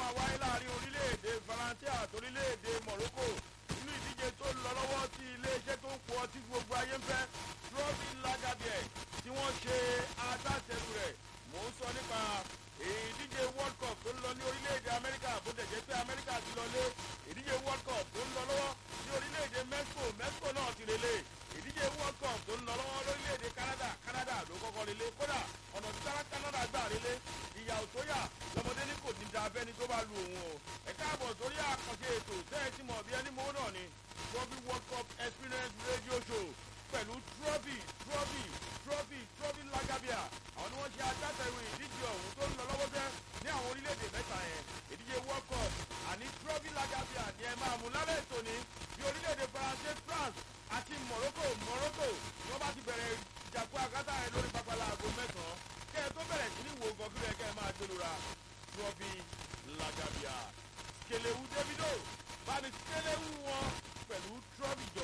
máa wáyé láàrin orílẹ̀-èdè faransé àti orílẹ̀-èdè morocco nínú ìdíje tó ń lọ lọ́wọ́ tí iléeṣẹ́ tó ń pọ̀ ọtí gbogbo ayé ń fẹ́ trophy lagabie tí wọ́n ṣe agbátẹrù rẹ̀ mò ń sọ nípa ìdíje world cup tó ń lọ ní orílẹ̀-èdè amẹ́ríkà bó tẹ̀ jẹ́ pé amẹ́ríkà ti lọ lé ìdíje world cup tó ń lọ lọ́wọ́ ní orílẹ̀-èdè mexico mexico náà ti relé ìdíje world cup tó ń lọ lọ́wọ́ lórílẹ̀-èdè canada canada ló kọ́kọ́ relé kódà ọ̀nà tí canada gbà relé ìyàwó tó yà lọ́mọdé ní kò ní da abẹ́ni tó bá lu òun o ẹ káàbọ̀ sórí àkànṣe ètò tẹ́ẹ̀ tí mọ̀ bí ẹni mọ́ náà ni trophy world cup experience radio show pẹ̀lú trophy trophy trophy trophy lagabia àwọn ni wọ́n ṣe agbátẹrù ìdíje ọ̀hún tó ń lọ lọ́wọ́ tẹ́ ní àwọn orílẹ̀-èdè mẹ́ta yẹn ìdíje world cup àní trophy lagabia ni ẹ máa mú lálẹ́ ètò ní bí orílẹ̀-èdè faransé france àti morocco morocco ni wọ́n bá ti bẹ̀rẹ̀ ìjàpọ̀ àkátà rẹ̀ lórí pápálá aago mẹ́sàn-án kẹ́ ẹ tó bẹ̀rẹ̀ sí ní wo gan kílẹ̀ kẹ́ ẹ máa jolura trophy lagabia kelewu davido bá mi kelewu wọn pẹ̀lú trophy jọ.